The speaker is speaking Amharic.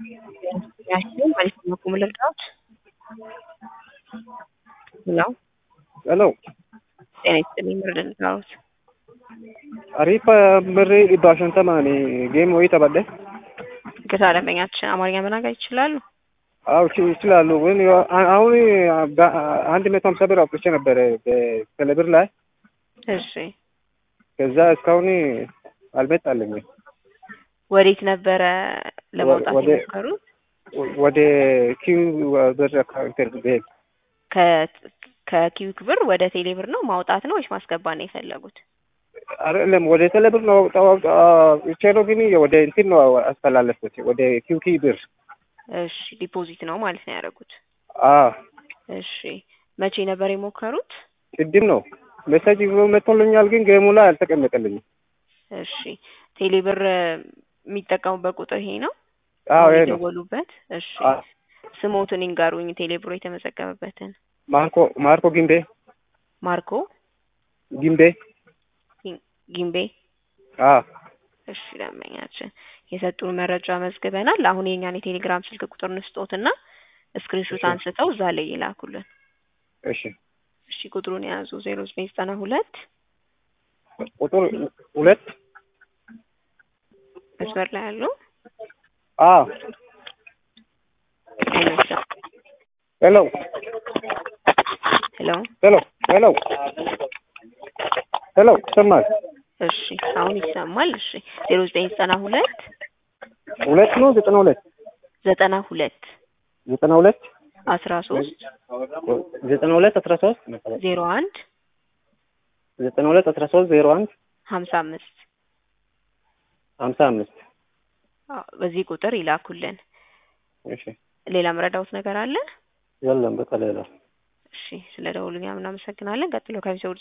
ያችን ማለት ነው ቁም ልርዳዎት? ሄሎ ሄሎ ጤና ይስጥልኝ ምርድ ልርዳዎት? Ariifa birrii dhibba shantamani geema wayii taphadhe. ይቅርታ ደንበኛችን አማርኛ መናገር ይችላሉ? አዎ ይች- ይችላሉ ግን ያው አ- አሁን በ- አንድ መቶ ሀምሳ ብር አውጥቼ ነበረ በቴሌብር ላይ እሺ ከዛ እስካሁን አልመጣልኝም። ወዴት ነበረ ለማውጣት ወደ- የሞከሩት? ወደ ኪው ብር አካውንት ብሄድ ከ- ከኪዊክ ብር ወደ ቴሌ ብር ነው ማውጣት ነው ወይስ ማስገባት ነው የፈለጉት? አይደለም ወደ ቴሌብር ነው አውጣ- አውጣ- አውጥቼ ነው ግን ወደ እንትን ነው አስተላለፍኩት ወደ ኪውኪ ብር። እሺ ዲፖዚት ነው ማለት ነው ያደረጉት። አዎ እሺ መቼ ነበር የሞከሩት? ቅድም ነው ሜሴጅ መጥቶልኛል ግን ጌሙ ላይ አልተቀመጠልኝም። እሺ ቴሌ ብር የሚጠቀሙበት ቁጥር ይሄ ነው? አዎ አሁን ይሄ ነው። የደወሉበት? እሺ አዎ። ስሞትን ይንገሩኝ ቴሌ ብሮ የተመዘገበበትን። ማርኮ ማርኮ ጊምቤ ማርኮ ጊምቤ ጊምቤ። አዎ እሺ ደንበኛችን የሰጡን መረጃ መዝግበናል። አሁን የኛን የቴሌግራም ስልክ ቁጥር ንስጦትና ስክሪንሾት እሺ። አንስተው እዛ ላይ ይላኩልን። እሺ እሺ ቁጥሩን የያዙ ዜሮ ዘጠኝ ዘጠና ሁለት ቁጥር ሁለት መስመር ላይ ያሉ አዎ አይመስልም። ሄሎ ሄሎ ሄሎ ሄሎ ሄሎ ይሰማል? እሺ አሁን ይሰማል። እሺ ዜሮ ዘጠኝ ዘጠና ሁለት ሁለት ነው ዘጠና ሁለት ዘጠና ሁለት ዘጠና ሁለት አስራ ሶስት ዘጠና ሁለት አስራ ሶስት ዜሮ አንድ ዘጠና ሁለት አስራ ሶስት ዜሮ አንድ ሀምሳ አምስት ሀምሳ አምስት አዎ፣ በዚህ ቁጥር ይላኩልን። እሺ ሌላ መረዳውት ነገር አለ? የለም በቃ ሌላ እሺ ስለ ደውሉኛ ምናመሰግናለን። ቀጥሎ ከሚሰው